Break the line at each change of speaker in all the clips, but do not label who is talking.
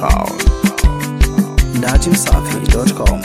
Town. Datimsafi.com.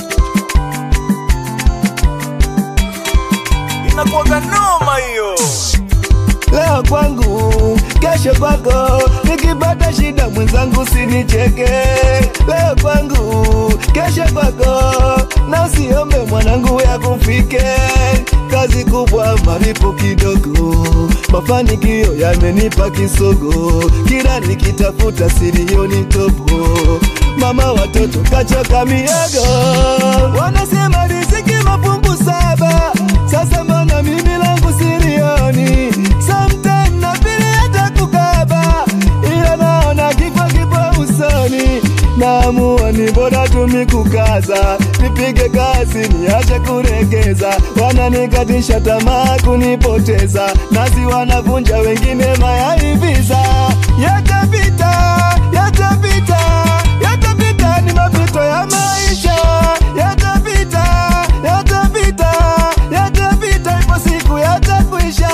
inakuwaga noma hiyo
leo kwangu, kesho kwako. Nikipata shida mwenzangu sinicheke. Leo kwangu, kesho kwako, na usiombe mwanangu ya kufike. Kazi kubwa, malipo kidogo, mafanikio yamenipa kisogo. Kila nikitafuta silioni topo, mama watoto kachoka miogo. Wanasema riziki mafungu saba, sasa mbona mimi langu silioni? Sometime na pili hata kukaba, ila naona kifo kipo usoni. Naamua ni bora tumi kukaza, nipige kazi niache kuregeza. Wananikatisha tamaa kunipoteza, nasi wanavunja wengine mayaiviza. Yatapita, yatapita, yatapita, ni mapito ya maisha. Yatapita, yatapita, yatapita, ipo siku yatakwisha.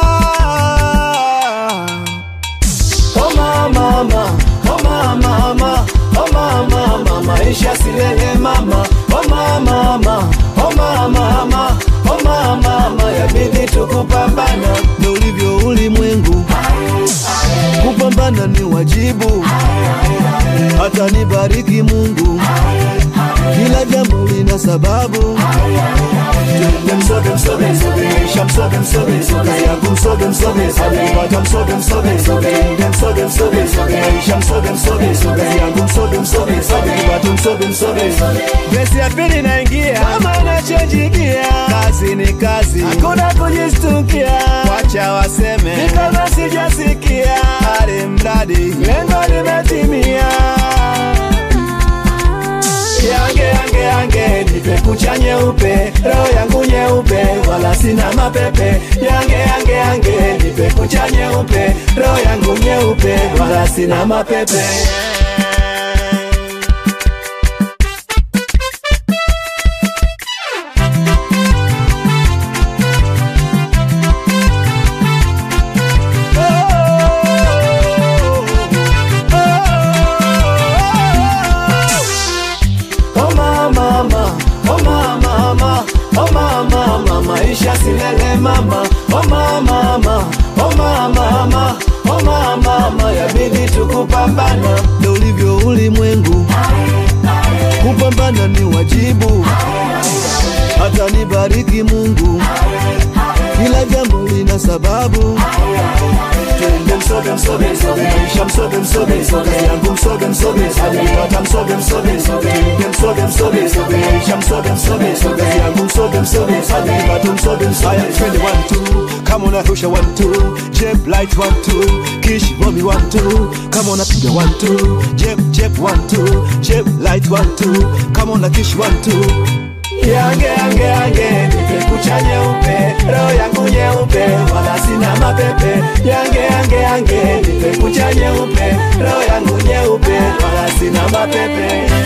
Oh mama, mama, oh mama, mama, oh mama, mama, maisha silele mama. Oh mama, mama, oh mama, mama, oh mama, mama, yabidi tukupambana. Ndo ulivyo ulimwengu, kupambana ni wajibu. Hata nibariki Mungu, kila jambo lina sababu. Msoge msoge msoge, isha msoge msoge msoge, yangu msoge msoge msoge, pata msoge msoge msoge, nde msoge msoge msoge, isha msoge msoge msoge, yangu msoge msoge msoge, pata msoge msoge msoge. Gesi ya pili naingia, kama nachanjikia, kazi ni kazi, hakuna kujistukia, wacha waseme, ni kama sijasikia, hali mradi lengo limetimia yange yange yange nipe kucha nyeupe roho yangu nyeupe wala sina mapepe yange yange yange nipe kucha nyeupe roho yangu nyeupe wala sina mapepe Oh mama, mama, oh mama, mama, oh mama, mama, maisha silele mama. Oh mama, mama, oh mama, mama, oh mama, mama, yabidi tukupambana. Ndo ulivyo ulimwengu, kupambana ni wajibu. Hata nibariki Mungu, kila jambo lina sababu. Twende msoge msoge msoge, maisha msoge msoge msoge, yangu msoge msoge msoge, pata msoge msoge msoge, twende msoge msoge msoge, maisha msoge msoge msoge, yangu msoge msoge msoge, pata msoge msoge. Haya twende one two, kama unarusha one two, jeb light one two, kish bombi one two, kama unapiga one two, jeb jeb one two, jeb light one two, kama una kish one two. Yange yange yange nipe kucha nyeupe roho yangu nyeupe wala sina mapepe yange yange yange nipe kucha nyeupe roho yangu nyeupe wala sina mapepe